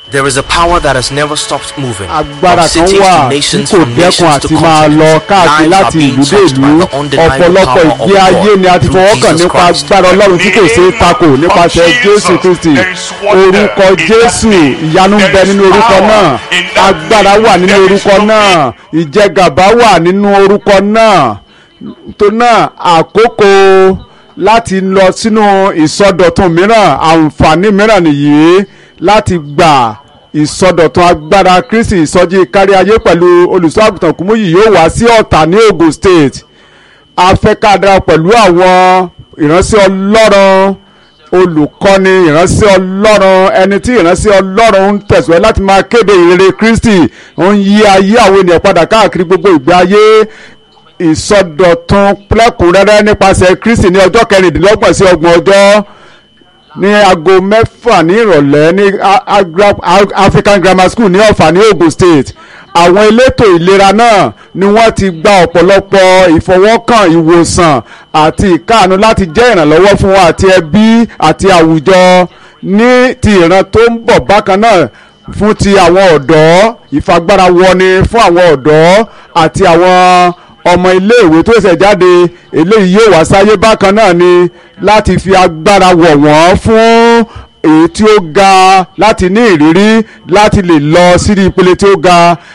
There is a power that has never stopped moving. agbára From kan cities wà to tí nations, kò from dẹ́kun nations to àti máa lọ continents. káàkiri Lives are láti being ìlú dé touched by ìlú the undeniable ọ̀pọ̀lọpọ̀ power of ìgbé ayé God ni a ti through fọwọ́ kàn Jesus nípa Christ. agbára ọlọ́run tí kò ṣeé takò nípasẹ̀ jésù kristi orúkọ jésù ìyanu ń bẹ nínú orúkọ náà agbára wà nínú orúkọ náà ìjẹgàba wà nínú orúkọ náà tó náà àkókò láti lọ sínú ìsọdọ̀tun mìíràn àǹfààní mìíràn nìyí láti gbà ìsọdọ̀tun agbára kristi ìsọjí kárí ayé pẹ̀lú olùṣọ́ àgùntàn kúmúyì yóò wá sí ọ̀tà ní ogun state afẹ́kádà pẹ̀lú àwọn ìránṣẹ́ ọlọ́run olùkọ́ni ìránṣẹ́ ọlọ́run ẹni tí ìránṣẹ́ ọlọ́run ń tẹ̀síwájú láti máa kéde ìrere kristi ń yí ayé àwọn ènìyàn padà káàkiri gbogbo ìgbé ayé ìsọdọ̀tun lẹ́kùnrẹ́rẹ́ nípasẹ̀ kristi ní ọjọ́ kẹrìndínlọ́gbọ̀n sí ọgbọ̀n ọjọ́ ní aago mẹ́fà ní ìrọ̀lẹ́ ní A- Agra- A- African Grammar School ní Ọ̀fà ní Ogun State àwọn elétò ìlera náà ni wọ́n ti gba ọ̀pọ̀lọpọ̀ ìfọwọ́kàn ìwòsàn àti ìkáàánú láti jẹ́ ìrànlọ́wọ́ fún wọn àti ẹbí àti àwùjọ ní ti ìran tó ń bọ̀ bákan náà fún ti àwọn ọ̀dọ́ ìfagbára wọni fún àwọn ọ̀dọ́ àti àwọn ọmọ iléèwé tó ṣẹ̀ jáde eléyìí yóò wá sáyé bákan náà ni láti fi agbára wọ̀ wọ́n fún èyí tí ó ga láti ní ìrírí láti lè lọ sí ìpele tí ó ga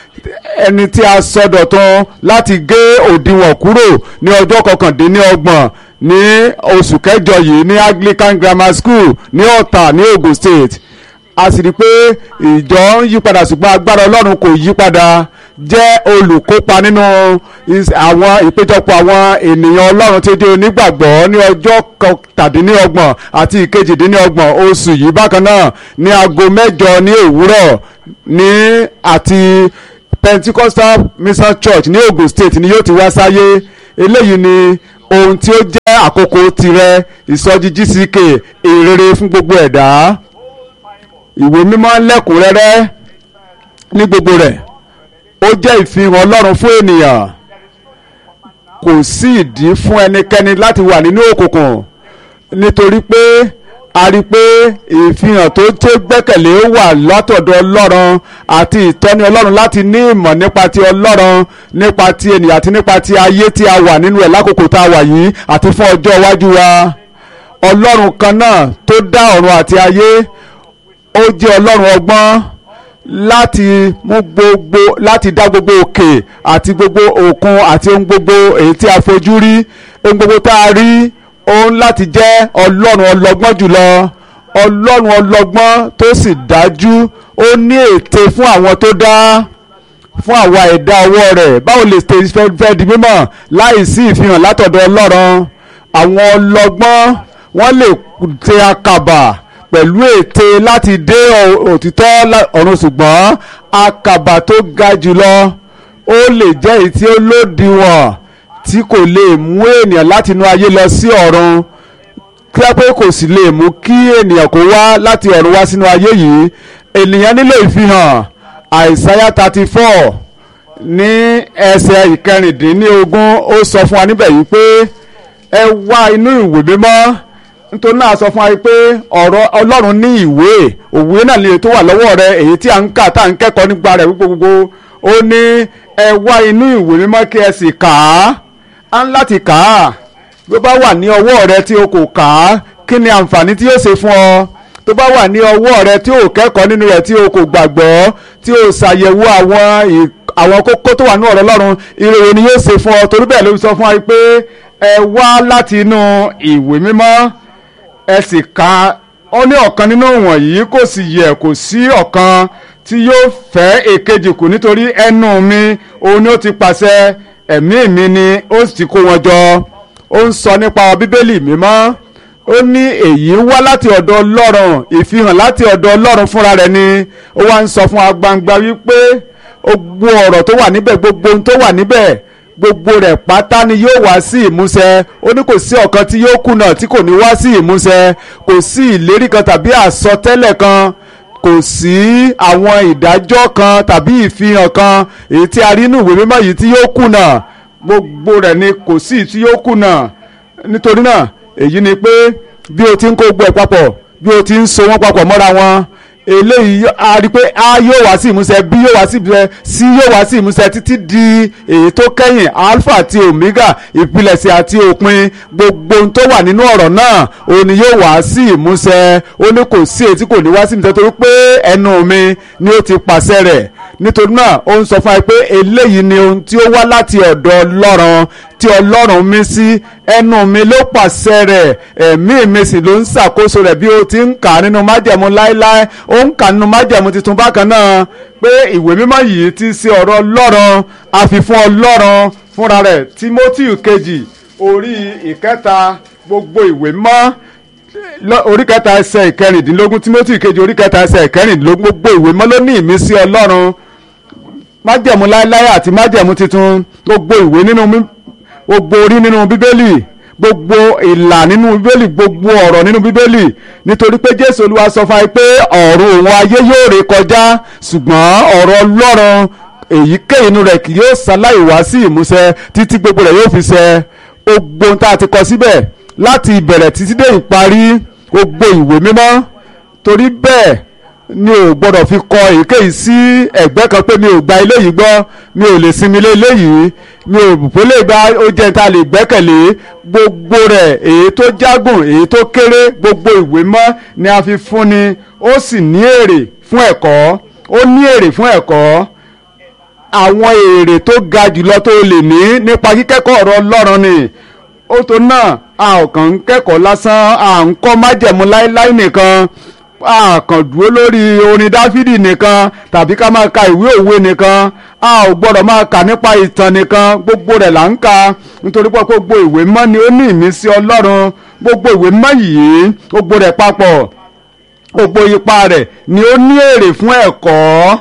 ẹni tí a sọdọ̀tun láti gé òdiwọ̀n kúrò ní ọjọ́ kọkàndínlọ́gbọ̀n ní oṣù kẹjọ yìí ní Anglican Grammar School ní Ọ̀tà ní Ogun State a sì rí i pé ìjọ ń yípadà ṣùgbọ́n agbára ọlọ́run kò yípadà jẹ́ olùkópa nínú is- àwọn ìpéjọpọ̀ àwọn ènìyàn ọlọ́run tí ó jẹ́ onígbàgbọ́ ní ọjọ́ kọkàndínlọ́gbọ̀n àti ìkejìdínlọ́gbọ̀n oṣù yìí bákan náà ní aago mẹ́jọ ní òwúrọ̀ ní àti Pentecostal Mission Church ní Ogun State ni yóò ti wá sáyé eléyìí ni ohun tí ó jẹ́ àkókò tirẹ̀ ìsọjí GCK ìrere fún gbogbo ẹ̀dá ìwé mímọ́ lẹ́kùnrẹ́rẹ́ ní gbogbo rẹ̀ ó jẹ́ ìfihàn ọlọ́run fún ènìyàn kò sí ìdí fún ẹnikẹ́ni láti wà nínú òkùnkùn nítorí pé a rí i pé ìfihàn tó tó gbẹ́kẹ̀lé wà látọ̀dọ̀ ọlọ́run àti ìtọ́ni ọlọ́run láti ní ìmọ̀ nípa ti ọlọ́run nípa ti ènìyàn àti nípa ti ayé tí a wà nínú ẹ̀ lákòókò tá a wà yìí àti fún ọjọ́ iwájú wa ọlọ́run kan náà tó dá ọ̀run àti ayé ó jẹ́ ọlọ́run ọgbọ́n láti mú gbogbo láti dá gbogbo òkè àti gbogbo òkun àti ohun gbogbo èyí tí a fojú rí ohun gbogbo tá a rí òun láti jẹ́ ọlọ́run ọlọ́gbọ́n jùlọ ọlọ́run ọlọ́gbọ́n tó sì dájú ó ní ète fún àwọn tó dá fún àwa ẹ̀dá ọwọ́ rẹ̀ báwo lè ṣe fẹ́ fẹ́ di mímọ̀ láì sí ìfihàn látọ̀dọ̀ ọlọ́run àwọn ọlọ́gbọ́n wọ́n lè ṣe àkàbà pẹ̀lú ète láti dé ọ- òtítọ́ lá- ọ̀run ṣùgbọ́n àkàbà tó ga jùlọ ó lè jẹ́ èyí tí ó lòdìwọ̀n tí kò lè mú ènìyàn láti inú ayé lọ sí ọ̀run kí á pé kò sì lè mú kí ènìyàn kó wá láti ọ̀run wá sínú ayé yìí ènìyàn nílò ìfihàn àìsáyà thirty four ní ẹsẹ̀ ìkẹrìndínlógún ó sọ fún wa níbẹ̀ yìí pé ẹ wá inú ìwé mímọ́ nítorí náà sọ fún wa pé ọ̀rọ̀ ọlọ́run ní ìwé òwe náà lè tó wà lọ́wọ́ rẹ èyí tí a ń kà tá à ń kẹ́kọ̀ọ́ nípa rẹ̀ wípé gbogbo ó ní ẹ wá inú ìwé mímọ́ kí ẹ sì kà á á ń láti kà á bí ó bá wà ní ọwọ́ rẹ tí o kò kà á kí ni àǹfààní tí yóò ṣe fún ọ tó bá wà ní ọwọ́ rẹ tí o kẹ́kọ̀ọ́ nínú rẹ̀ tí o kò gbàgbọ́ tí o ṣàyẹ̀wò àwọn ì- àwọn kókó tó wà ní ọ̀rọ̀ ọlọ́run ìròyìn ni yóò ṣe fún ọ torí bẹ́ẹ̀ ló sọ fún wa pé ẹ wá láti inú ìwé mímọ́ ẹ sì ka ó ní ọ̀kan nínú wọ̀nyí kò sì yẹ kò sí ọ̀kan tí yóò fẹ́ èkejì kù nítorí ẹnu mi òun ni ó ti pàṣẹ ẹ̀mí mi ni ó sì ti kó wọn jọ ó ń sọ nípa bíbélì mímọ́ ó ní èyí wá láti ọ̀dọ̀ ọlọ́run ìfihàn láti ọ̀dọ̀ ọlọ́run fúnra rẹ̀ ni ó wá ń sọ fún wa gbangba wípé gbogbo ọ̀rọ̀ tó wà níbẹ̀ gbogbo ohun tó wà níbẹ̀ gbogbo rẹ̀ pátá ni yóò wá sí ìmúṣẹ ó ní kò sí ọ̀kan tí yóò kùnà tí kò ní wá sí ìmúṣẹ kò sí ìlérí kan tàbí àsọtẹ́lẹ̀ kan kò sí àwọn ìdájọ́ kan tàbí ìfihàn kan èyí tí a rí nínú ìwé mímọ́ yìí tí yóò kùnà gbogbo rẹ̀ ni kò sí tí yóò kùnà nítorí náà èyí ni pé bí o ti ń kó gbọ́ ẹ̀ papọ̀ bí o ti ń so wọ́n papọ̀ mọ́ra wọn eléyìí a rí i pé a yóò wá sí ìmúṣẹ b yóò wá sí ìmúṣẹ c yóò wá sí ìmúṣẹ títí di èyí tó kẹ́yìn alpha àti omega ìpilẹ̀ṣẹ̀ àti òpin gbogbo ohun tó wà nínú ọ̀rọ̀ náà òun ni yóò wá sí ìmúṣẹ ó ní kò sí èyí tí kò ní wá sí ìmúṣẹ torí pé ẹnu mi ni ó ti pàṣẹ rẹ̀ nítorí náà ó ń sọ fún wa pé eléyìí ni ohun tí ó wá láti ọ̀dọ̀ ọlọ́run tí ọlọ́run mí sí ẹnu mi ló pàṣẹ rẹ̀ ẹ̀mí mi sì ló ń ṣàkóso rẹ̀ bí ó ti ń kà nínú májẹ̀mú láéláé ó ń kà nínú májẹ̀mú tuntun bákan náà pé ìwé mímọ́ yìí ti ṣe ọ̀rọ̀ ọlọ́run àfihàn ọlọ́run fúnra rẹ̀ Timothy kejì orí ìkẹta gbogbo ìwé mọ́ orí kẹta ẹsẹ̀ ìkẹrìndínlógún Timothy kejì orí kẹta ẹsẹ̀ ìkẹrìndínlógún gbogbo ìwé mọ́ ló ní ìmísí ọlọ́run májẹ̀mú láéláé àti májẹ̀mú tuntun gbogbo ìwé nínú gbogbo orí nínú bíbélì gbogbo ìlà nínú bíbélì gbogbo ọ̀rọ̀ nínú bíbélì nítorí pé jésù olúwa sọ fún wa pé ọ̀run òun ayé yóò ré kọjá ṣùgbọ́n ọ̀rọ̀ ọlọ́run èyíkéyìí inú rẹ̀ kì yóò ṣaláì wá sí ìmúṣẹ títí gbogbo rẹ̀ yóò fi ṣẹ gbogbo ohun tá a ti kọ síbẹ̀ láti ìbẹ̀rẹ̀ títí dé ìparí gbogbo ìwé mímọ́ torí bẹ́ẹ̀ mi ò gbọ́dọ̀ fi kọ èyíkéyìí sí ẹ̀gbẹ́ kan pé mi ò gba eléyìí gbọ́ mi ò lè sinmi lé eléyìí mi ò pé lè gba ó jẹ́ ta lè gbẹ́kẹ̀lé gbogbo rẹ̀ èyí tó jágùn èyí tó kéré gbogbo ìwé mọ́ ni a fi fúnni ó sì ní èrè fún ẹ̀kọ́ ó ní èrè fún ẹ̀kọ́ àwọn èrè tó ga jùlọ tó lè ní nípa kíkẹ́kọ̀ọ́ ọ̀rọ̀ Ọlọ́run ni ó tó náà a ò kàn ń kẹ́kọ̀ọ́ lásán à ń kọ́ májẹ̀mú láíláí nìkan a kàn dúró lórí orin dáfídì nìkan tàbí ká máa ka ìwé òwe nìkan a ò gbọ́dọ̀ máa kà nípa ìtàn nìkan gbogbo rẹ̀ là ń kà nítorí pé gbogbo ìwé mọ́ ni ó ní ìmísí ọlọ́run gbogbo ìwé mọ́ yìí gbogbo rẹ̀ papọ̀ gbogbo ipa rẹ̀ ni ó ní èrè fún ẹ̀kọ́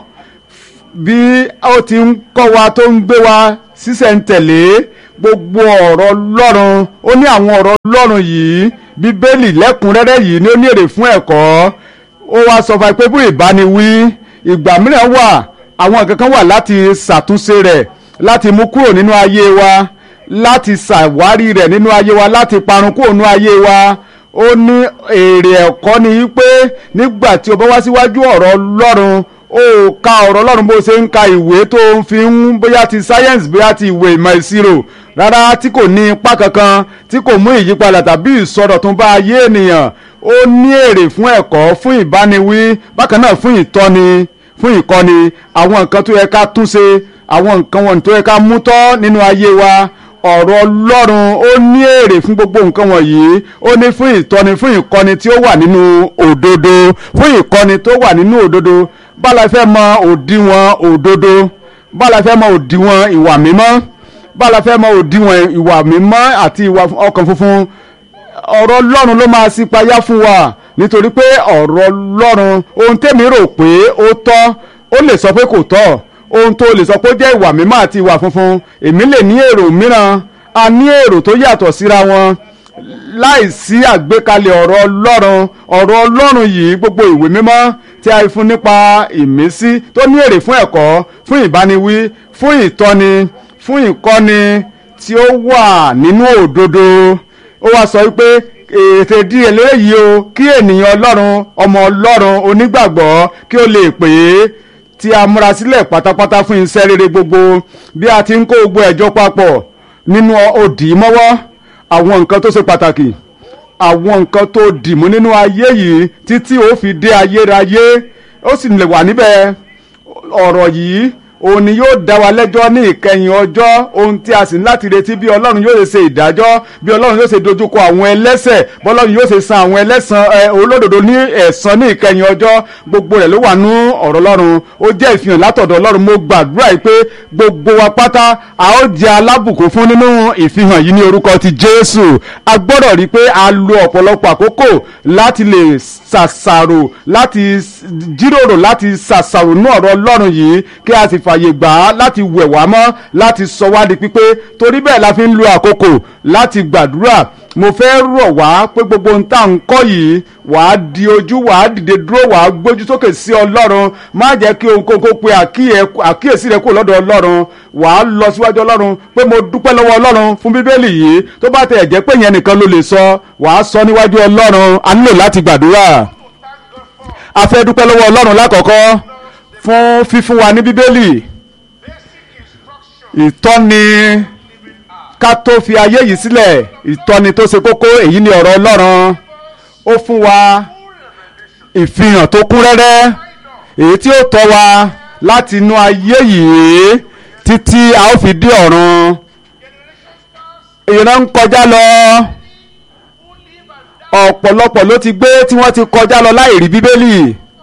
bí ó ti ń kọ́ wa tó ń gbé wa sísẹ̀ntẹ̀lé gbogbo ọ̀rọ̀ ọlọ́run ó ní àwọn ọ̀rọ̀ ọlọ́run yìí bíbélì lẹ́kùnrẹ́rẹ́ yìí ni ó ní èrè fún ẹ̀kọ́ ó wá sọ fún ẹ pé fún ìbániwí ìgbà mìíràn wà àwọn nǹkan kan wà láti ṣàtúnṣe rẹ̀ láti mú kúrò nínú ayé wa láti ṣàwárí rẹ̀ nínú ayé wa láti parun kúrò nínú ayé wa ó ní èrè ẹ̀kọ́ ni wípé nígbà tí o bá wá síwájú ọ̀rọ̀ ọlọ́run ó ka ọ̀rọ̀ ọlọ́run bó ṣe ń ka ìwé tó ń fi ń bóyá ti science bóyá ti ìwé ìmọ̀ ìṣirò rárá tí kò ní ipa kankan tí kò mú ìyípadà tàbí ìsọdọ̀tun bá ayé ènìyàn ó ní èrè fún ẹ̀kọ́ fún ìbániwí bákan náà fún ìtọ́ni fún ìkọ́ni àwọn nǹkan tó yẹ ká túnṣe àwọn nǹkan wọn tó yẹ ká mú tọ́ nínú ayé wa ọ̀rọ̀ ọlọ́run ó ní èrè fún gbogbo nǹkan wọ̀nyí ó ní fún ìtọ́ni fún ìkọ́ni tí ó wà nínú òdodo fún ìkọ́ni tó wà nínú òdodo bála fẹ́ mọ òdiwọ̀n òdodo bála fẹ́ mọ òdiwọ̀n ìwà mímọ́ bála fẹ́ mọ òdiwọ̀n ìwà mímọ́ àti ìwà ọkàn funfun ọ̀rọ̀ ọlọ́run ló máa ṣípayá fún wa nítorí pé ọ̀rọ̀ ọlọ́run ohun tèmi rò pé ó tọ́ ó lè sọ pé kò tọ́ ohun tó lè sọ pé ó jẹ́ ìwà mímọ́ àti ìwà funfun èmi lè ní èrò mìíràn a ní èrò tó yàtọ̀ síra wọn láìsí àgbékalẹ̀ ọ̀rọ̀ ọlọ́run ọ̀rọ̀ ọlọ́run yìí gbogbo ìwé mímọ́ tí a fún nípa ìmísí tó ní èrè fún ẹ̀kọ́ fún ìbániwí fún ìtọ́ni fún ìkọ́ni tí ó wà nínú òdodo ó wá sọ wípé ètè díẹ̀ léyìí o kí ènìyàn ọlọ́run ọmọ ọlọ́run onígbàgbọ́ kí ó lè pè é tí a múra sílẹ̀ pátápátá fún iṣẹ́ rere gbogbo bí a ti ń kó gbogbo ẹ̀jọ́ papọ̀ nínú òdì mọ́wọ́ àwọn nǹkan tó ṣe pàtàkì àwọn nǹkan tó dìmú nínú ayé yìí títí ó fi dé ayérayé ó sì lè wà níbẹ̀ ọ̀rọ̀ yìí òun ni yóò dá wa lẹ́jọ́ ní ìkẹyìn ọjọ́ ohun tí a sì ní láti retí bí ọlọ́run yóò ṣe ìdájọ́ bí ọlọ́run yóò ṣe dojúkọ àwọn ẹlẹ́ṣẹ̀ bọ́lọ́run yóò ṣe san àwọn ẹlẹ́san ẹ olódodo ní ẹ̀san ní ìkẹyìn ọjọ́ gbogbo rẹ̀ ló wà nú ọ̀rọ̀ ọlọ́run ó jẹ́ ìfihàn látọ̀dọ̀ ọlọ́run mo gbàdúrà yìí pé gbogbo wa pátá a ó jẹ́ alábùkún fún nínú ìfihàn yìí ní orúkọ ti jésù a gbọ́dọ̀ rí i pé a lo ọ̀pọ̀lọpọ̀ àkókò láti lè ṣàṣàrò láti jíròrò láti ṣàṣàrò nú ọ̀rọ̀ ọlọ́run yìí kí a sì fààyè gbà á láti wẹ̀ wá mọ́ láti sọ wá di pípé torí bẹ́ẹ̀ la fi ń lo àkókò láti gbàdúrà mo fẹ́ rọ̀ wá pé gbogbo ohun tá à ń kọ́ yìí wàá di ojú wàá dìde dúró wàá gbójú sókè sí ọlọ́run má jẹ́ kí ohunkóhun kó pe àkíyèsí rẹ kúrò lọ́dọ̀ ọlọ́run wàá lọ síwájú ọlọ́run pé mo dúpẹ́ lọ́wọ́ ọlọ́run fún bíbélì yìí tó bá tẹ̀ jẹ́ pé yẹn nìkan ló lè sọ wàá sọ níwájú ọlọ́run a nílò láti gbàdúrà a fẹ́ dúpẹ́ lọ́wọ́ ọlọ́run lákọ̀ọ́kọ́ fún fífún wa ní bíbélì ìtọ́ni ká tó fi ayé yìí sílẹ̀ ìtọ́ni tó ṣe kókó èyí ni ọ̀rọ̀ ọlọ́run ó fún wa ìfihàn tó kún rẹ́rẹ́ èyí tí ó tọ́ wa láti inú ayé yìí títí a ó fi dé ọ̀run ìran ń kọjá lọ ọ̀pọ̀lọpọ̀ ló ti gbé tí wọ́n ti kọjá lọ láì rí bíbélì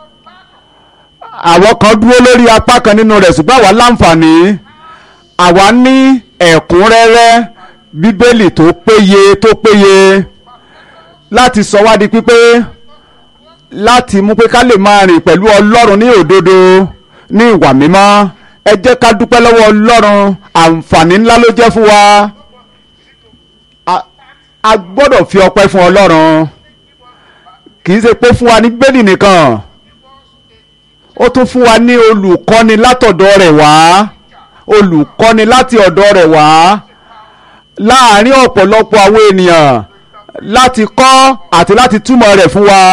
àwọn kan dúró lórí apá kan nínú rẹ̀ ṣùgbọ́n àwa láǹfààní àwa ní ẹ̀kúnrẹ́rẹ́ bíbélì tó péye tó péye láti sọ wá di pípé láti mú pé ká lè máa rìn pẹ̀lú ọlọ́run ní òdodo ní ìwà mímọ́ ẹ jẹ́ ká dúpẹ́ lọ́wọ́ ọlọ́run àǹfààní ńlá ló jẹ́ fún wa a- a gbọ́dọ̀ fi ọpẹ́ fún ọlọ́run kì í ṣe pé fún wa ní bíbélì nìkan ó tún fún wa ní olùkọ́ni látọ̀dọ̀ rẹ̀ wá olùkọ́ni láti ọ̀dọ̀ rẹ̀ wá láàárín ọ̀pọ̀lọpọ̀ àwọn ènìyàn láti kọ́ àti láti túmọ̀ rẹ̀ fún wa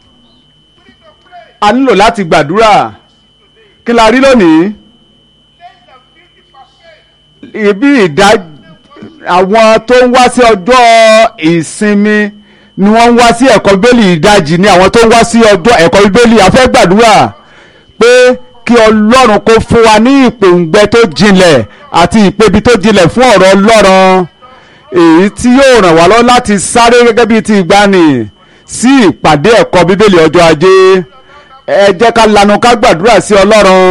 a nílò láti gbàdúrà kí la rí lónìí ibi ìdá àwọn tó ń wá sí ọjọ́ ìsinmi ni wọ́n ń wá sí ẹ̀kọ́ bíbélì ìdajì ni àwọn tó ń wá sí ọjọ́ ẹ̀kọ́ bíbélì a fẹ́ gbàdúrà pé kí ọlọ́run kó fún wa ní ìpòǹgbẹ tó jinlẹ̀ àti ìpebi tó jinlẹ̀ fún ọ̀rọ̀ ọlọ́run èyí tí yóò ràn wá lọ́wọ́ láti sáré gẹ́gẹ́ bíi ti ìgbani sí ìpàdé ẹ̀kọ́ bíbélì ọjọ́ ajé ẹ jẹ́ ká lanu ká gbàdúrà sí ọlọ́run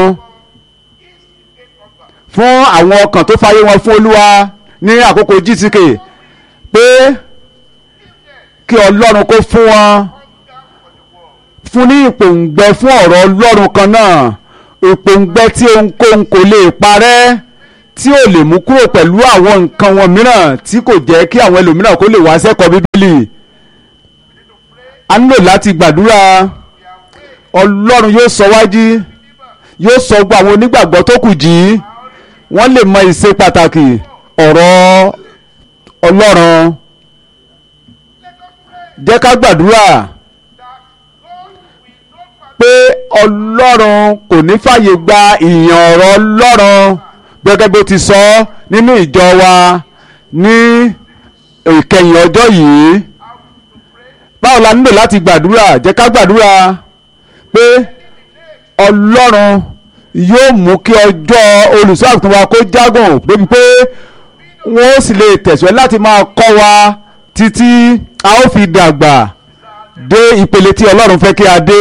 fún àwọn ọkàn tó fàyè wọn fún olúwa ní àkókò gtk pé kí ọlọ́run kó fún wọn fún ní ìpòǹgbẹ fún ọ̀rọ̀ ọlọ́run kan náà ìpòǹgbẹ tí ohunkóhun kò lè parẹ́ tí ò lè mú kúrò pẹ̀lú àwọn nǹkan wọn mìíràn tí kò jẹ́ kí àwọn ẹlòmíràn kó lè wá sẹ́kọ̀ọ́ bíbélì a nílò láti gbàdúrà ọlọ́run yóò sọ wájú yóò sọ gbọ́ àwọn onígbàgbọ́ tó kù jí wọ́n lè mọ ìṣe pàtàkì ọ̀rọ̀ ọlọ́run jẹ́ ká gbàdúrà pé ọlọ́run kò ní fàyè gba ìyàn ọ̀rọ̀ ọlọ́run gẹ́gẹ́ bó ti sọ nínú ìjọ wa ní ìkẹyìn ọjọ́ yìí báwo la nílò láti gbàdúrà jẹ́ ká gbàdúrà pé ọlọ́run yóò mú kí ọjọ́ olùṣọ́ àgùntàn wa kó jágùn débi pé wọ́n ó sì lè tẹ̀síwájú láti máa kọ́ wa títí a ó fi dàgbà dé ìpele tí ọlọ́run fẹ́ kí a dé.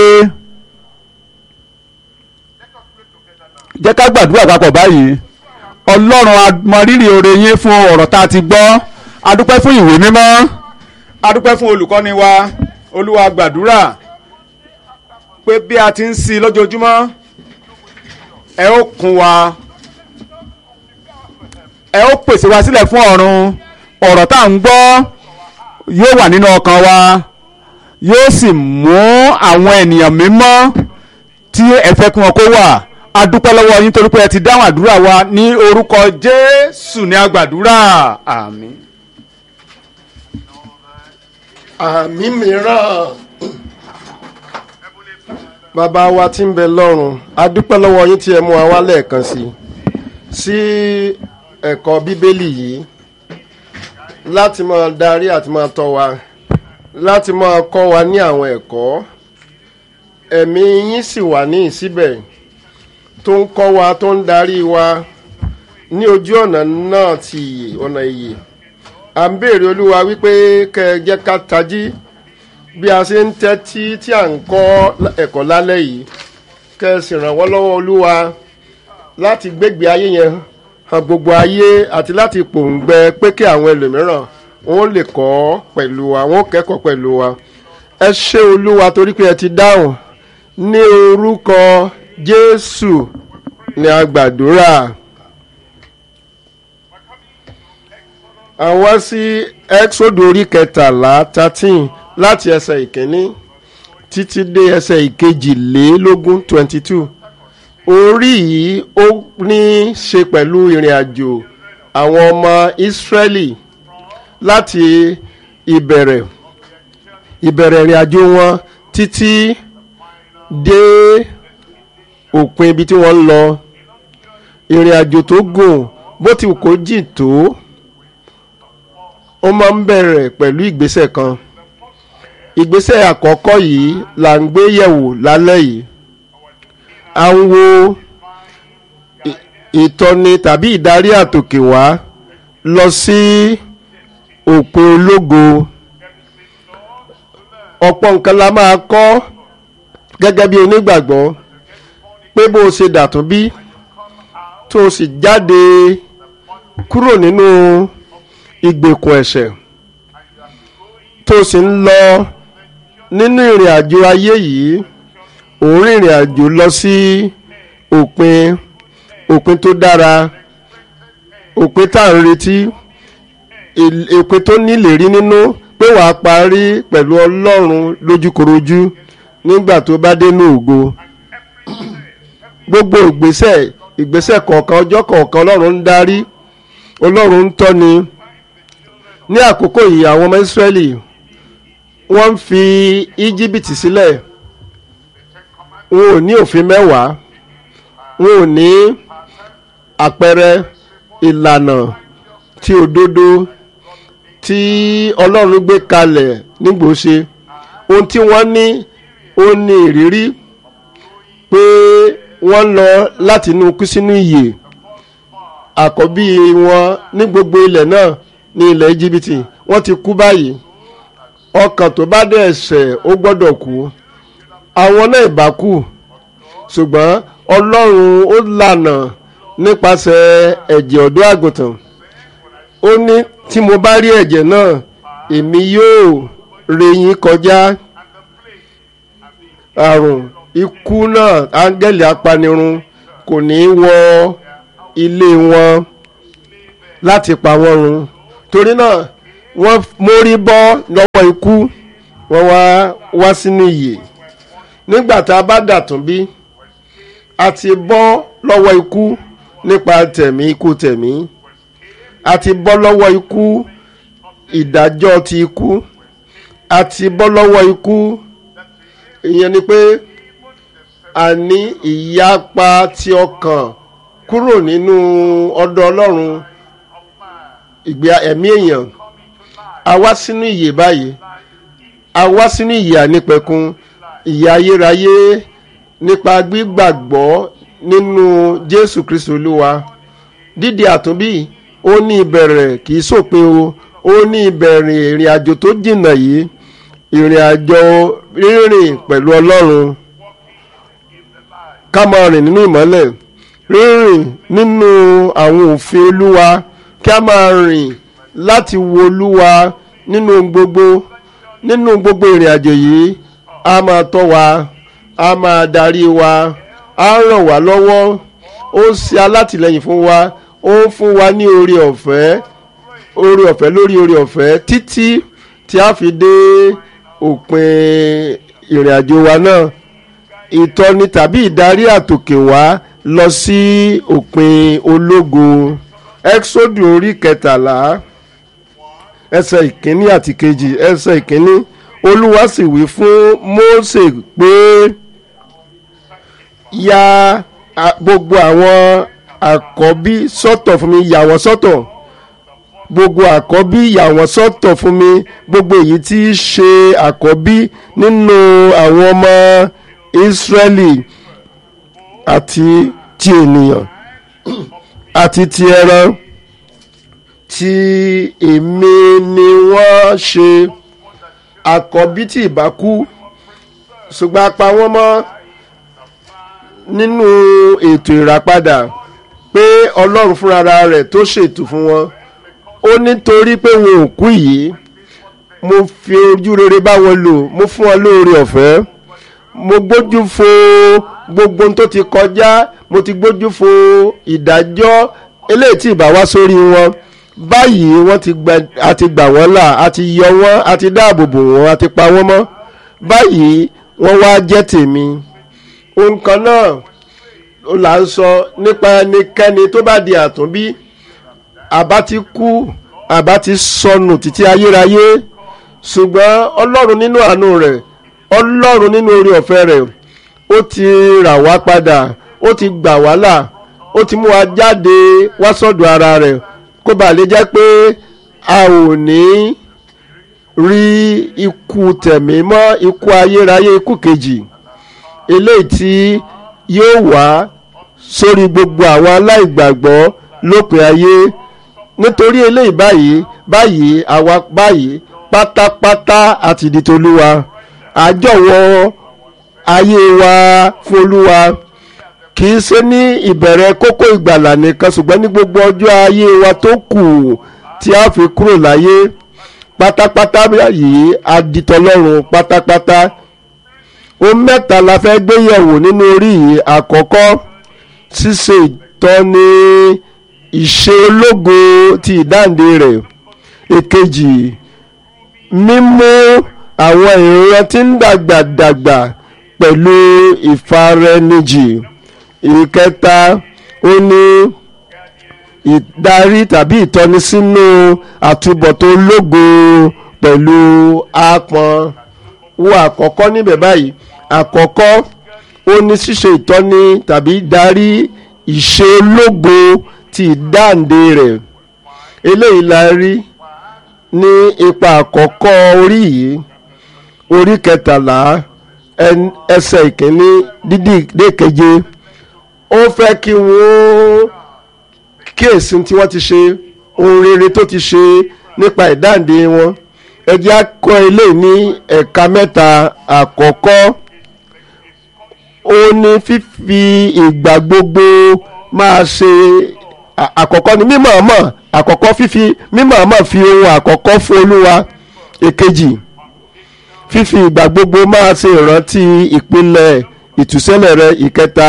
jẹ́ ká gbàdúrà papọ̀ báyìí ọlọ́run a mọ rírì oore yín fún ọ̀rọ̀ tá a ti gbọ́ a dúpẹ́ fún ìwé mímọ́ a dúpẹ́ fún olùkọ́ni wa olúwa gbàdúrà pé bí a ti ń sí i lójoojúmọ́ ẹ ó kún wa ẹ ó pèsè wa sílẹ̀ fún ọ̀run ọ̀rọ̀ tá à ń gbọ́ yóò wà nínú ọkàn wa yóò sì mú àwọn ènìyàn mímọ́ tí ẹ fẹ́ kí wọn kó wà a dúpẹ́ lọ́wọ́ yín torí pé ẹ ti dáhùn àdúrà wa ní orúkọ jésù ní agbàdúrà àmín. àmì mìíràn bàbá wa tí ń bẹ lọ́run a dúpẹ́ lọ́wọ́ yín tí ẹ mú wa wá lẹ́ẹ̀kan sí sí ẹ̀kọ́ bíbélì yìí láti máa darí àti máa tọ́ wa láti máa kọ́ wa ní àwọn ẹ̀kọ́ ẹ̀mí yín sì wà ní ìsíbẹ̀ tó ń kọ́ wa tó ń darí wa ní ojú ọ̀nà náà ti ìyè ọ̀nà ìyè à ń béèrè olúwa wípé kẹ́ ẹ jẹ́ ká tají bí a ṣe ń tẹ́tí tí à ń kọ́ ẹ̀kọ́ lálẹ́ yìí kẹ́ ẹ sì ràn wọ́n lọ́wọ́ olúwa láti gbégbé ayé yẹn hàn gbogbo ayé àti láti pòǹgbẹ pé kí àwọn ẹlòmíràn wọn lè kọ́ pẹ̀lú wa wọn kẹ́kọ̀ọ́ pẹ̀lú wa ẹ ṣé olúwa torí pé ẹ ti dáhùn ní orúkọ jésù ni a gbàdúrà. àwọn sí exodus orí kẹtàlá thirteen láti ẹsẹ̀ ìkíní títí dé ẹsẹ̀ ìkejìlélógún twenty two orí yìí ó ní í ṣe pẹ̀lú ìrìn àjò àwọn ọmọ ìsírẹ́lì láti ìbẹ̀rẹ̀ ìbẹ̀rẹ̀ ìrìn àjò wọn títí dé òpin ibi tí wọ́n ń lọ ìrìn àjò tó gùn bó ti wù kó jìn tó ó máa ń bẹ̀rẹ̀ pẹ̀lú ìgbésẹ̀ kan ìgbésẹ̀ àkọ́kọ́ yìí là ń gbé yẹ̀wò lálẹ́ yìí à ń wo ì- ìtọ́ni tàbí ìdarí àtòkè wá lọ sí òpin ológo ọ̀pọ̀ nǹkan la máa kọ́ gẹ́gẹ́ bí onígbàgbọ́ pé bó o ṣe dàtún bí tó o sì jáde kúrò nínú ìgbèkùn ẹ̀ṣẹ̀ tó o sì ń lọ nínú ìrìn àjò ayé yìí òun rìnrìn àjò lọ sí òpin òpin tó dára òpin tá à ń retí il- òpin tó nílérí nínú pé wàá parí pẹ̀lú ọlọ́run lójúkorojú nígbà tó bá dénú ògo gbogbo ìgbésẹ̀ ìgbésẹ̀ kọ̀ọ̀kan ọjọ́ kọ̀ọ̀kan ọlọ́run ń darí ọlọ́run ń tọ́ni ní àkókò yìí àwọn ọmọ ìsírẹ́lì wọ́n ń fi íjíbítì sílẹ̀ wọn ò ní òfin mẹ́wàá wọn ò ní àpẹẹrẹ ìlànà tí òdodo tí ọlọ́run gbé kalẹ̀ nígbòóṣe ohun tí wọ́n ní ó ní ìrírí pé wọ́n lọ láti inú kú sínú ìyè àkọ́bí wọn ní gbogbo ilẹ̀ náà ní ilẹ̀ íjíbítì wọ́n ti kú báyìí ọkàn tó bá dẹ̀ ṣẹ̀ ó gbọ́dọ̀ kú àwọn náà ìbá kú ṣùgbọ́n ọlọ́run ó lànà nípasẹ̀ ẹ̀jẹ̀ ọ̀dọ́ àgùntàn ó ní tí mo bá rí ẹ̀jẹ̀ náà èmi yóò ré yín kọjá àrùn ikú náà áńgẹ́lì apanirun kò ní í wọ ilé wọn láti pa wọ́n run torí náà wọ́n mórí bọ́ lọ́wọ́ ikú wọ́n wá wá sínú ìyè nígbà tá a bá dàtún bí a ti bọ́ lọ́wọ́ ikú nípa tẹ̀mí ikú tẹ̀mí a ti bọ́ lọ́wọ́ ikú ìdájọ́ ti ikú a ti bọ́ lọ́wọ́ ikú ìyẹn ni pé a ní ìyapa ti ọkàn kúrò nínú ọ̀dọ̀ ọlọ́run ìgbé ẹ̀mí èèyàn a wá sínú ìyè báyìí a wá sínú ìyè ànípẹ̀kun ìyè ayérayé nípa gbígbàgbọ́ nínú jésù kristu olúwa dídi àtúnbí ó ní ìbẹ̀rẹ̀ kì í sòpin o ó ní ìbẹ̀rẹ̀ ìrìn àjò tó jìnnà yìí ìrìn àjò rírìn pẹ̀lú ọlọ́run ká máa rìn nínú ìmọ́lẹ̀ rírìn nínú àwọn òfin olúwa kí a máa rìn láti wo olúwa nínú ohun gbogbo nínú gbogbo ìrìn àjò yìí a máa tọ́ wa a máa darí wa a ràn wá lọ́wọ́ ó ń ṣe alátìlẹyìn fún wa ó ń fún wa ní oore ọ̀fẹ́ oore ọ̀fẹ́ lórí oore ọ̀fẹ́ títí tí a fi dé òpin ìrìn àjò wa náà ìtọ́ni tàbí ìdarí àtòkè wá lọ sí òpin ológo exodus orí kẹtàlá ẹsẹ̀ ìkíní àti kejì ẹsẹ̀ ìkíní olúwa sì wí fún mósè pé ya a- gbogbo àwọn àkọ́bí sọ́tọ̀ fún mi yà wọ́n sọ́tọ̀ gbogbo àkọ́bí yà wọ́n sọ́tọ̀ fún mi gbogbo èyí tí í ṣe àkọ́bí nínú àwọn ọmọ ìsírẹ́lì àti ti ènìyàn àti ti ẹran tí èmi ni wọ́n ṣe àkọ́bí tí ìbá kú ṣùgbọ́n a pa wọ́n mọ́ nínú ètò ìràpadà pé ọlọ́run fúnra rẹ̀ tó ṣètò fún wọn ó nítorí pé wọn ò kú yìí mo fi ojú rere bá wọn lò mo fún wọn lóore ọ̀fẹ́ mo gbójú fo gbogbo ohun tó ti kọjá mo ti gbójú fo ìdájọ́ eléyìí tí ìbá wá sórí wọn báyìí wọ́n ti gbà a ti gbà wọ́n là a ti yọ wọ́n a ti dáàbò bò wọ́n a ti pa wọ́n mọ́ báyìí wọ́n wá jẹ́ tèmi ohun kan náà ó là ń sọ nípa ẹnikẹ́ni tó bá di àtúnbí àbá ti kú àbá ti sọnù títí ayérayé ṣùgbọ́n ọlọ́run nínú àánú rẹ̀ ọlọ́run nínú orí ọ̀fẹ́ rẹ̀ ó ó ti rà wá padà ó ti gbà wá là ó ti mú wa jáde wá sọ́dọ̀ ara rẹ̀ kó bàa lè jẹ́ pé a ò ní rí ikú tẹ̀mí mọ́ ikú ayérayé ikú kejì eléyìí tí yóò wá sórí gbogbo àwọn aláìgbàgbọ́ lópin ayé nítorí eléyìí báyìí báyìí àwa báyìí pátápátá àti di tolúwa àjọwọ́ ayé wa fún olúwa kì í ṣe ní ìbẹ̀rẹ̀ kókó ìgbàlà nìkan ṣùgbọ́n ní gbogbo ọjọ́ ayé wa tó kù tí a fi kúrò láyé pátápátá yìí aditọlọ́run pátápátá ohun mẹ́ta la fẹ́ gbé yẹ̀wò nínú orí yìí àkọ́kọ́ ṣíṣe ìtọ́ni ìṣe ológo ti ìdáǹdè rẹ̀ èkejì mímú àwọn ìran tí ń dàgbà dàgbà pẹ̀lú ìfaraẹnijì ìkẹta ó ní ìdarí tàbí ìtọ́ni sínú àtúbọ̀tán ológo pẹ̀lú àpọ́n wo àkọ́kọ́ níbẹ̀ báyìí àkọ́kọ́ ó ní ṣíṣe ìtọ́ni tàbí darí ìṣe ológo ti ìdáǹdè rẹ̀ eléyìí la rí ní ipa àkọ́kọ́ orí yìí orí kẹtàlá ẹsẹ̀ ìkíní dídì dé keje ó fẹ́ kí wọ́n kíyèsí tí wọ́n ti ṣe ohun rere tó ti ṣe nípa ìdáǹdè wọn ẹ jẹ́ á kọ́ eléyìí ní ẹ̀ka mẹ́ta àkọ́kọ́ ó ní fífi ìgbà gbogbo máa ṣe àkọ́kọ́ ní mímọ̀ọ́mọ̀ àkọ́kọ́ fífi mímọ̀ọ́mọ̀ fi ohun àkọ́kọ́ fún olúwa èkejì fífi ìgbà gbogbo máa ṣe ìrántí ìpìlẹ̀ ìtúsílẹ̀ rẹ ìkẹta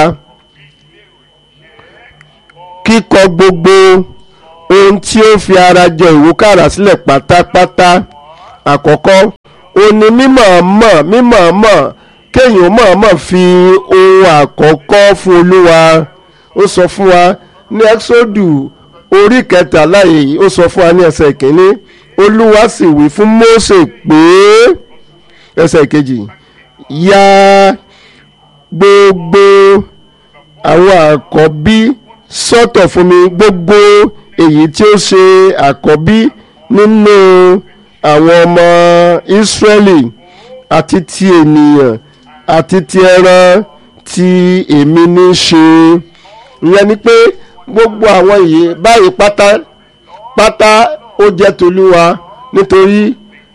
kíkọ gbogbo ohun tí ó fi ara jọ ìwúkàrà sílẹ̀ pátápátá àkọ́kọ́ ó ní mímọ̀ọ́mọ̀ mímọ̀ọ́mọ̀ kéèyàn mọ̀ọ́mọ̀ fi ohun àkọ́kọ́ fún olúwa ó sọ fún wa ní ẹ́xódù orí kẹtàlá yìí ó sọ fún wa ní ẹsẹ̀ ìkíní olúwa sì wí fún mósè pé ẹsẹ̀ ìkejì ya gbogbo àwọn àkọ́bí sọ́tọ̀ fún mi gbogbo èyí tí ó ṣe àkọ́bí nínú àwọn ọmọ ìsírẹ́lì àti ti ènìyàn àti ti ẹran tí èmi ní ṣe ìyẹn ni pé gbogbo àwọn yìí báyìí pátá pátá ó jẹ́ tolúwa nítorí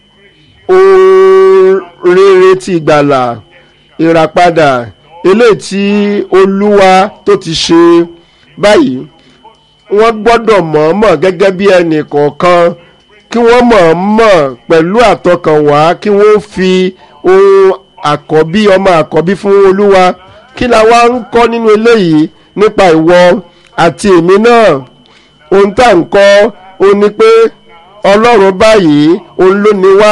ohun rere ti ìgbàlà ìràpadà eléyìí tí olúwa tó ti ṣe báyìí wọ́n gbọ́dọ̀ mọ̀ọ́mọ̀ gẹ́gẹ́ bí ẹnì kọ̀ọ̀kan kí wọ́n mọ̀ọ́mọ̀ pẹ̀lú àtọkànwá kí wọ́n fi ohun àkọ́bí ọmọ àkọ́bí fún olúwa kí la wá ń kọ́ nínú eléyìí nípa ìwọ àti èmi náà ohun tá à ń kọ́ ó ní pé ọlọ́run báyìí òun ló ní wá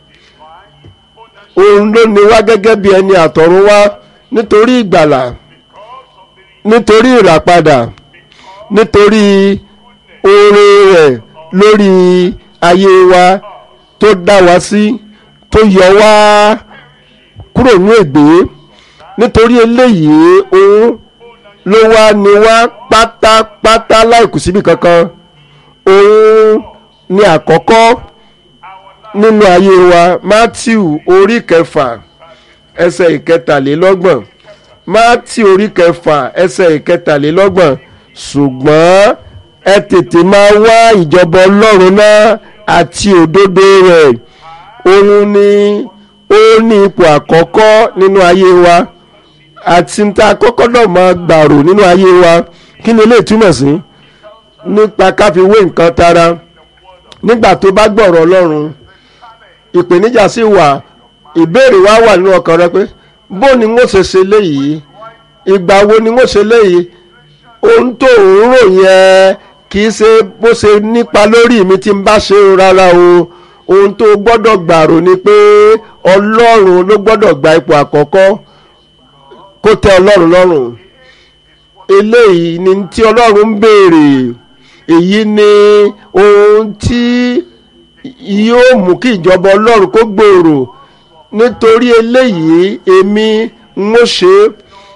òun ló ní wá gẹ́gẹ́ bí ẹni àtọ̀run wá nítorí ìgbàlà nítorí ìràpadà nítorí oore rẹ̀ lórí ayé wa tó dá wa sí tó yọ wá kúrò ní ègbé nítorí eléyìí òun ló wá ní wá pátápátá láìkù síbi kankan òun ni àkọ́kọ́ nínú ayé wa matthew orí kẹfà ẹsẹ̀ ìkẹtàlélọ́gbọ̀n matthew orí kẹfà ẹsẹ̀ ìkẹtàlélọ́gbọ̀n ṣùgbọ́n ẹ tètè máa wá ìjọba ọlọ́run náà àti òdodo rẹ̀ òun ni ó ní ipò àkọ́kọ́ nínú ayé wa àti níta àkọ́kọ́ náà máa gbàrò nínú ayé wa kí ni eléyìí túmọ̀ sí nípa káfíwé nǹkan tara nígbà tó bá gbọ̀rọ̀ ọlọ́run ìpèníjà sì wà ìbéèrè wa wà nínú ọkàn rẹ pé bó ni wọ́n ṣe ṣe léyìí ìgbà wo ni wọ́n ṣe léyìí ohun tó ń rò yẹn kì í ṣe bó ṣe nípa lórí mi tí n bá ṣe rárá o ohun tó gbọ́dọ̀ gbàrò ni pé ọlọ́run ló gbọ́dọ̀ gba ipò àkọ́kọ́ kó tẹ́ ọlọ́run lọ́rùn eléyìí ni tí ọlọ́run ń béèrè èyí ni ohun tí yóò mú kí ìjọba ọlọ́run kó gbòòrò nítorí eléyìí èmi ń ó ṣe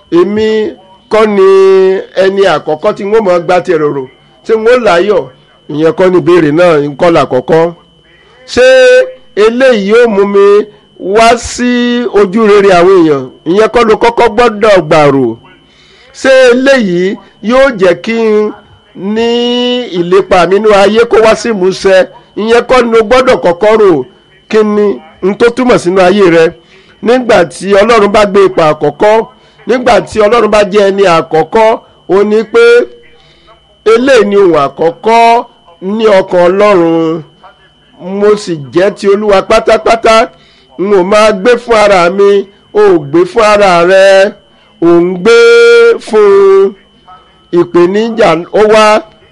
èmi kọ́ ni ẹni àkọ́kọ́ tí wọ́n mọ̀ gba ti rorò ṣé wọ́n láyọ̀ ìyẹn kọ́ ni ìbéèrè náà ń kọ́ làkọ́kọ́ ṣé eléyìí yóò mú mi wá sí ojú rere àwọn èèyàn ìyẹn kọ́ ló kọ́kọ́ gbọ́dọ̀ gbàrò ṣé eléyìí yóò jẹ́ kí n ní ìlépa mi nínú ayé kó wá sí ìmúṣẹ ìyẹn kọ́ ni o gbọ́dọ̀ kọ́kọ́ rò kí ni n tó túmọ̀ sínú ayé rẹ nígbà tí ọlọ́run bá gbé ipò àkọ́kọ́ nígbà tí ọlọ́run bá jẹ́ ẹni àkọ́kọ́ ó ní pé eléyìí ni ohun àkọ́kọ́ ní ọkàn ọlọ́run mo sì jẹ́ ti olúwa pátápátá n ò máa gbé fún ara mi ò gbé fún ara rẹ ò ń gbé fún ìpèníjà ó wá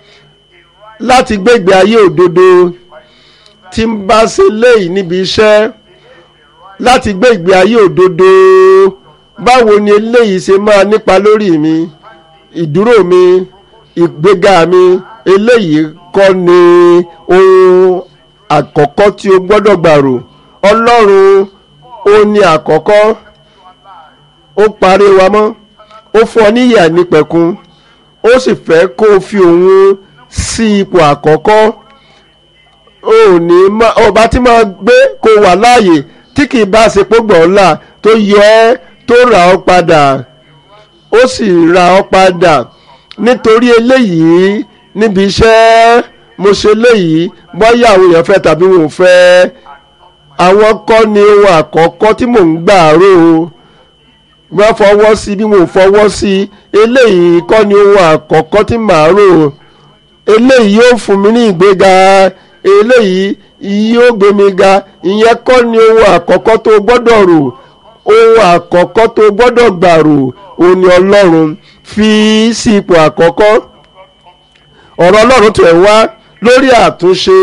láti gbégbé ayé òdodo tí ń bá ṣe léyìí níbi iṣẹ́ láti gbé ìgbé ayé òdodo báwo ni eléyìí ṣe máa nípa lórí mi ìdúró mi ìgbéga mi eléyìí kọ́ ni ohun àkọ́kọ́ tí o gbọ́dọ̀ gbàrò ọlọ́run ó ní àkọ́kọ́ ó parí wa mọ́ ó fún ọ níyà nípẹ̀kun ó sì fẹ́ kó o fi òun sí ipò àkọ́kọ́ ò ní ọba tí máa gbé kó wà láàyè tí kì í bá ṣe pé gbọ̀ọ́là tó yọ ẹ́ tó rà ọ́ padà ó sì rà ọ́ padà nítorí eléyìí níbi iṣẹ́ mo ṣe léyìí bóyá àwọn èèyàn fẹ́ tàbí wọn ò fẹ́ àwọn kọ́ ni ohun àkọ́kọ́ tí mò ń gbà rò wọ́n fọwọ́ sí bí wọn ò fọwọ́ sí eléyìí kọ́ ni ohun àkọ́kọ́ tí màá rò eléyìí yóò fún mi ní ìgbéga eléyìí yóò gbé mi ga ìyẹn kọ́ ni ohun àkọ́kọ́ tó gbọ́dọ̀ rò ohun àkọ́kọ́ tó gbọ́dọ̀ gbà rò òun ni ọlọ́run fi sí ipò àkọ́kọ́ ọ̀rọ̀ ọlọ́run tẹ̀ wá lórí àtúnṣe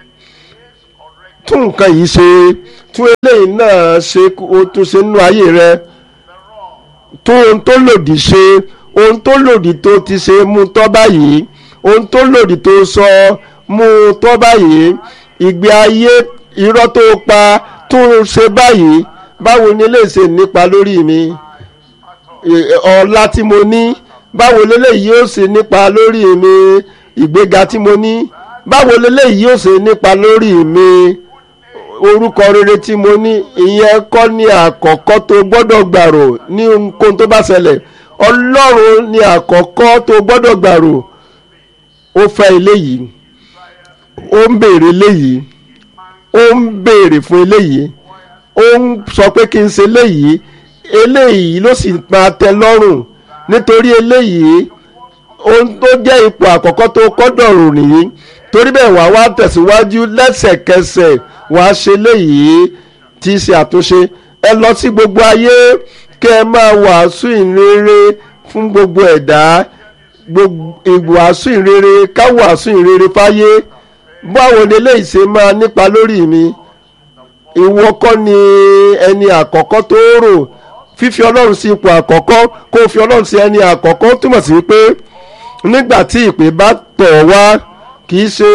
tún nǹkan yìí ṣe tún eléyìí náà ṣe ó tún ṣe nínú ayé rẹ tún ohun tó lòdì ṣe ohun tó lòdì tó ti ṣe mú tọ́ báyìí ohun tó lòdì tó sọ mú tọ́ báyìí ìgbé ayé irọ́ tó pa tún ṣe báyìí báwo ni lè ṣe nípa lórí mi ọlá tí mo ní báwo leléyìí yóò ṣe nípa lórí mi ìgbéga tí mo ní báwo leléyìí yóò ṣe nípa lórí mi orúkọ rere tí mo ní ìyẹn kọ́ ní àkọ́kọ́ tó gbọ́dọ̀ gbàrò ní ohunkóhun tó bá ṣẹlẹ̀ ọlọ́run ní àkọ́kọ́ tó gbọ́dọ̀ gbàrò ó fẹ́ eléyìí ó ń béèrè eléyìí ó ń béèrè fún eléyìí ó ń sọ pé kí n ṣe eléyìí eléyìí ló sì máa tẹ́ lọ́rùn nítorí eléyìí ohun tó jẹ́ ipò àkọ́kọ́ tó kọ́dọ̀ rò nìyí torí bẹ́ẹ̀ wá wá tẹ̀síwájú lẹ́sẹ̀kẹsẹ̀ wá ṣe léyìí tí í ṣe àtúnṣe ẹ lọ sí gbogbo ayé kẹ́ ẹ máa wàásù ìrere fún gbogbo ẹ̀dá ìwàásù ìrere ká wàásù ìrere fáyé báwo ni eléyìí ṣe máa nípa lórí mi ìwọ kọ́ ni ẹni àkọ́kọ́ tó rò fífi ọlọ́run sí ipò àkọ́kọ́ kó o fi ọlọ́run sí ẹni àkọ́kọ́ túmọ̀ sí pé nígbà tí ìpè bá tọ̀ wá kì í ṣe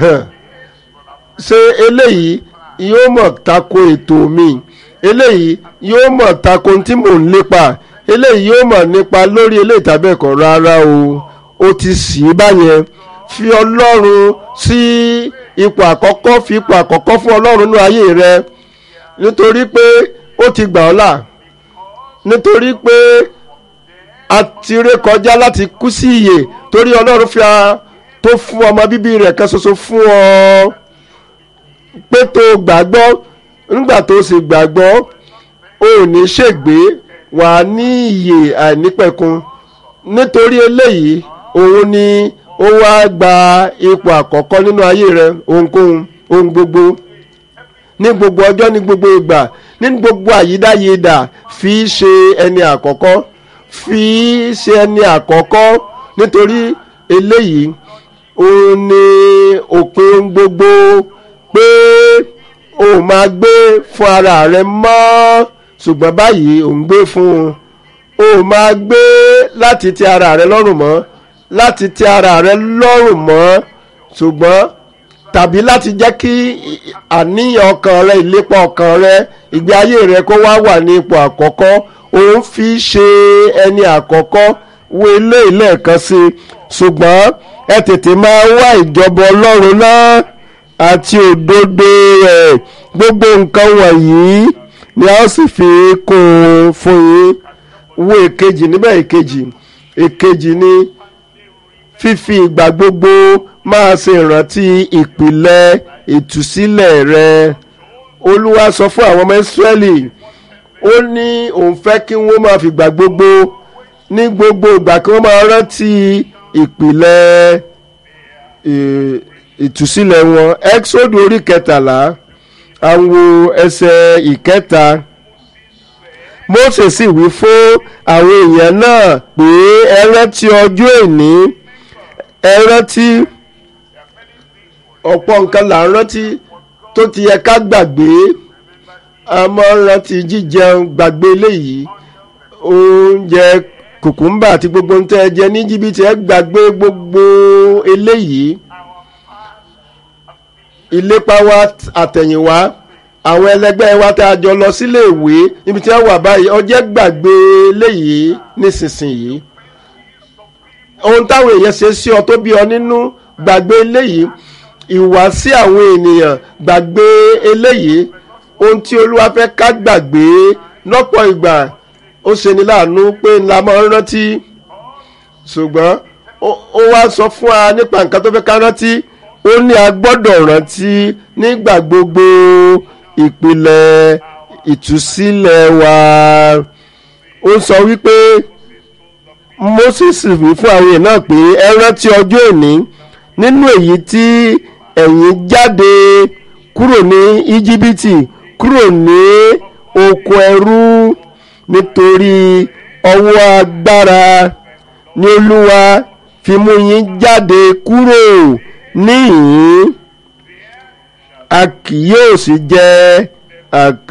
ṣe eléyìí yóò mọ̀ tako ètò mi eléyìí yóò mọ̀ tako tí mò ń lépa eléyìí yóò mọ̀ nípa lórí eléyìí tàbí ẹ̀kọ́ rárá o ó ti sì í báyẹn fi ọlọ́run sí ipò àkọ́kọ́ fi ipò àkọ́kọ́ fún ọlọ́run nínú ayé rẹ nítorí pé ó ti gbà ọ́ là nítorí pé a ti ré kọjá láti kú sí ìyè torí ọlọ́run fi a tó fún ọmọ bíbí rẹ̀ kan ṣoṣo fún ọ pé tó gbàgbọ́ nígbà tó sì gbàgbọ́ ò ní ṣègbé wà ní ìyè àìnípẹ̀kun nítorí eléyìí òun ni ó wá gba ipò àkọ́kọ́ nínú ayé rẹ ohunkóhun ohun gbogbo ní gbogbo ọjọ́ ní gbogbo ìgbà ní gbogbo àyídáyédà fi ṣe ẹni àkọ́kọ́ fi ṣe ẹni àkọ́kọ́ nítorí eléyìí òun ni òpin gbogbo pé o máa gbé fún ara rẹ mọ́ ṣùgbọ́n báyìí ò ń gbé fún un o máa gbé láti ti ara rẹ lọ́rùn mọ́ láti ti ara rẹ lọ́rùn mọ́ ṣùgbọ́n tàbí láti jẹ́ kí àníyàn ọkàn rẹ ìlépa ọkàn rẹ ìgbé ayé rẹ kó wá wà ní ipò àkọ́kọ́ òun fi ṣe ẹni àkọ́kọ́ wo ilé ìlẹ́ẹ̀kan sí i ṣùgbọ́n ẹ tètè máa wá ìjọba ọlọ́run náà àti òdodo rẹ̀ gbogbo nǹkan wọ̀nyí ni a ó sì fi kún un fún yín wo èkejì níbẹ̀ èkejì èkejì ni fífi ìgbà gbogbo máa ṣe ìrántí ìpìlẹ̀ ìtúsílẹ̀ rẹ olúwa sọ fún àwọn ọmọ ìsírẹ́lì ó ní òun fẹ́ kí wọ́n máa fìgbà gbogbo ní gbogbo ìgbà kí wọ́n máa rántí ìpìlẹ̀ ì- ìtúsílẹ̀ wọn exodus orí kẹtàlá àwọn ẹsẹ̀ ìkẹta mose sì wí fún àwọn èèyàn náà pé ẹ rántí ọjọ́ èní ẹ rántí ọ̀pọ̀ nǹkan là ń rántí tó ti yẹ ká gbàgbé a máa ń rántí jíjẹun gbàgbé eléyìí oúnjẹ kùkùmbà àti gbogbo ohun tẹ́ ẹ jẹ ní jìbìtì ẹ gbàgbé gbogbo eléyìí ìlépa wa àtẹ̀yìnwá àwọn ẹlẹgbẹ́ wa tá a jọ lọ sílé ìwé níbi tí wọ́n wà báyìí ọjẹ́ gbàgbé eléyìí nísinsìnyí ohun táwọn èèyàn ṣe sí ọ tó bí ọ nínú gbàgbé eléyìí ìwà sí àwọn ènìyàn gbàgbé eléyìí ohun tí olúwa fẹ́ ká gbàgbé lọ́pọ̀ ìgbà ó ṣe ní láàánú pé ńlá máa ń rántí ṣùgbọ́n ó ó wá sọ fún wa nípa nǹkan tó fẹ́ ká rántí ó ní a gbọ́dọ̀ rántí nígbà gbogbo ìpìlẹ̀ ìtúsílẹ̀ wa ó sọ wípé moses wí fún àwọn èèyàn náà pé ẹ rántí ọjọ́ òní nínú èyí tí ẹ̀yin jáde kúrò ní íjíbítì kúrò ní oko ẹrú nítorí ọwọ́ agbára ní olúwa fi mú yín jáde kúrò níhìn-ín a kì yóò sì jẹ àkà.